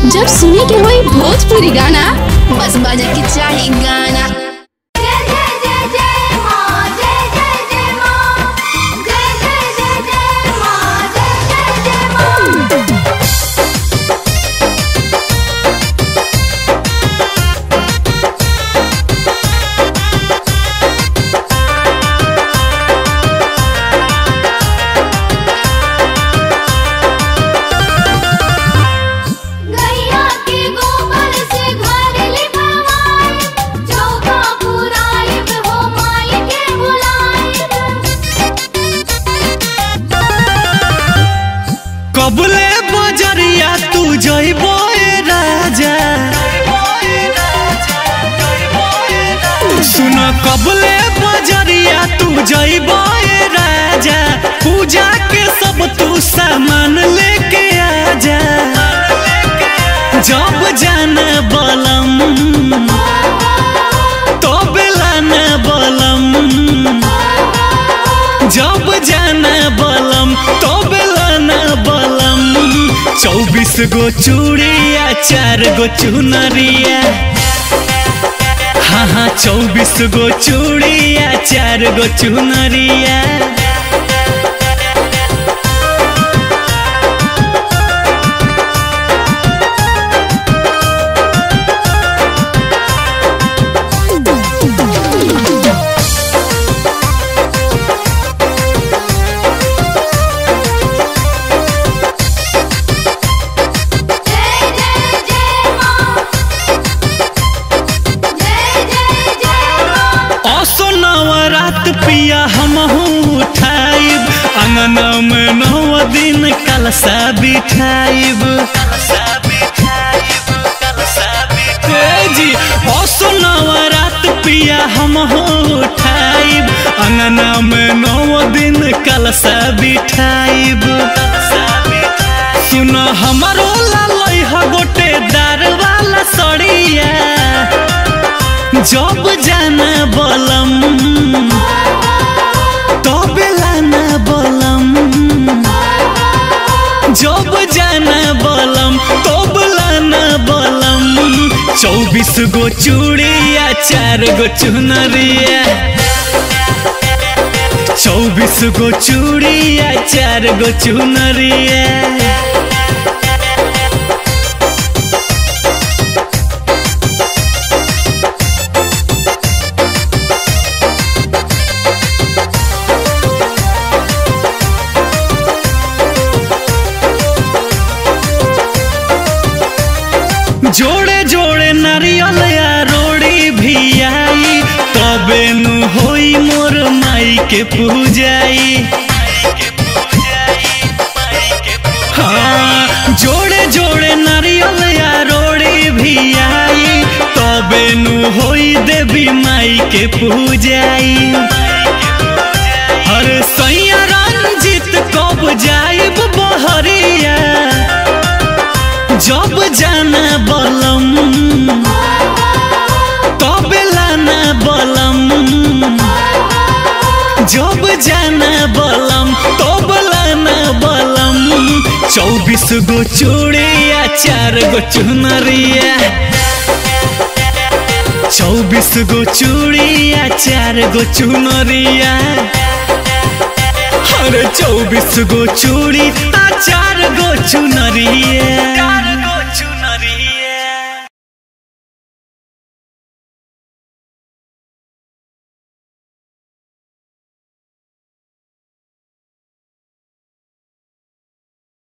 जब सुने के होई भोजपुरी गाना बस बजे के चाही गाना जय जय जय जय मां जय जय जय मां जय जय जय जय मां जय जय जय मां गैया के गोबर से घर लिपवाए चौका पुराइब हो माई के बुलाइब कबले बजरिया तू जइबो ए राजा सुन कबले बजरिया तू जइबो ए राजा पूजा के सब तू सामान लेके आजा जब जाना बलम तो बेलाना बलम जब जाना बलम तो बेलाना बलम चौबीस गो चूड़िया चार गो चुनरिया हाँ हाँ चौबीस गो चूड़िया चार गो चुनरिया जय जय जय मां जय जय जय मां असो नवरात पिया हमहू उठाइब अंगना में नौ दिन कलसा बिठाइब ए जी असो नवरात पिया हमहू उठाइब अंगना में नौ दिन कलसा बिठाइब सुन हमारो लालई ह गोटे दार वाला सड़िया जब जाना बलम तब लाना बलम जब जाना बलम तब लाना बलम चौबीस गो चूड़िया चार गो चुनरिया चौबीस गो चूड़िया चार गो चुनरिया जोड़े जोड़े नारियल या रोड़ी भी आई तबे नु होई मोर माई के पूजाई हाँ जोड़े जोड़े नारियल या रोड़ी भी आई तबे नु होई देवी माई के पूजाई हर सैया रंजित कब जाइब बहरिया जब जाना बलम तब लाना बलम जब जाना बलम तब लाना बलम चौबीस गो चूड़िया चार गो चुनरिया चौबीस गो चूड़िया चार गो चुनरिया अरे चौबीस गो चूड़ी आ चार गो चुनरिया